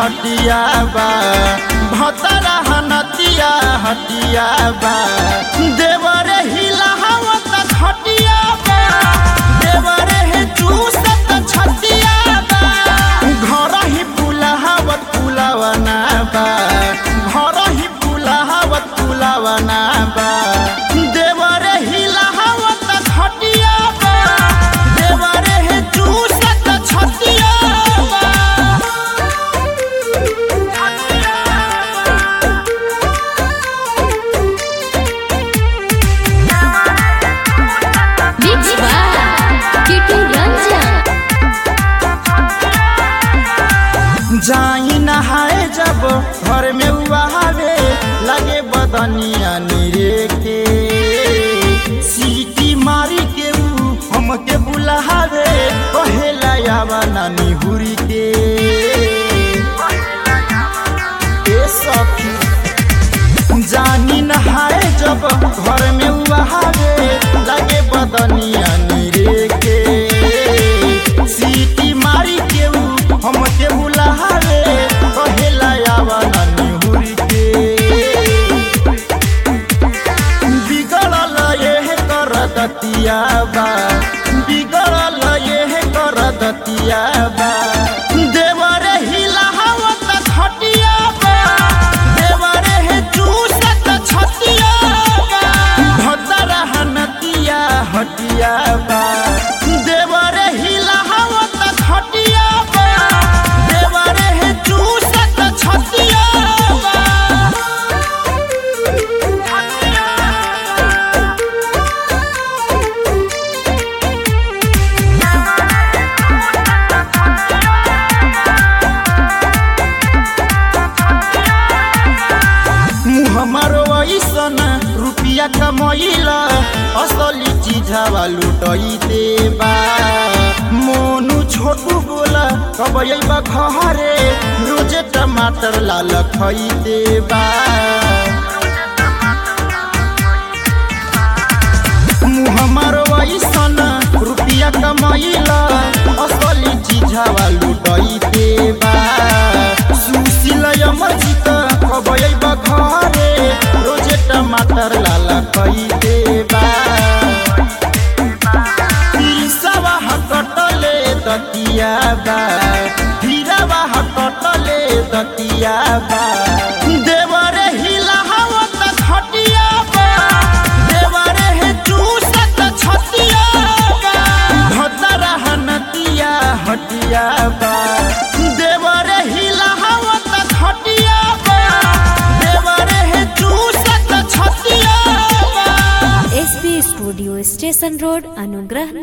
हटिया बा भतरा हनतिया हटिया बा देवरे हिला हवत खटिया बा देवरे हे चूसत छतिया बा घर ही पुलावत पुलावना बा घर ही पुलावत पुलावना बा देवरे हिला हवत खटिया बा देवरे हे चूसत छतिया बा Mix by Kitty Ranjan. जाई नहाए जब घर में उहावे लगे बदनिया निरे के सीटी मारी के ऊ हमके बुलावे कहेला यावा नानी हुरी के ए सखी जानी नहाए जब घर में उहावे लगे बदनिया निरे के सीटी मारी के ऊ हमके बुलावे कहेला यावा नानी हुरी के बिगड़ल ये कर दतिया बा बिगड़ल ये कर दतिया बा देवरे हिला हवत खटिया बा देवरे हे चूसत छतिया बा भतरा हनतिया हटिया बा देवरे हिला हवत खटिया बा देवरे हे चूसत छतिया बा मुँह हमारो ऐसन रुपिया कमैला असली चीजवा लुटैते बा मोनू छोटू बोला कब अइबा घरे रोजे टमाटर लाल खैते बा मुँह हमारो ऐसन रुपिया कमैला असली चीजवा लुटैते बा सुशील अमरजीत कब अइबा घरे रोजे टमाटर लाल खैते बा तीसवा हकटले दतिया बा हीरावा हकटले दतिया बा देवरे हिला हवत खटिया बा देवरे हे चूसत छतिया बा भतरा हनतिया हटिया बा देवरे हिला हवत खटिया बा देवरे हे चूसत छतिया बा एसपी स्टूडियो स्टेशन रोड अनुग्रह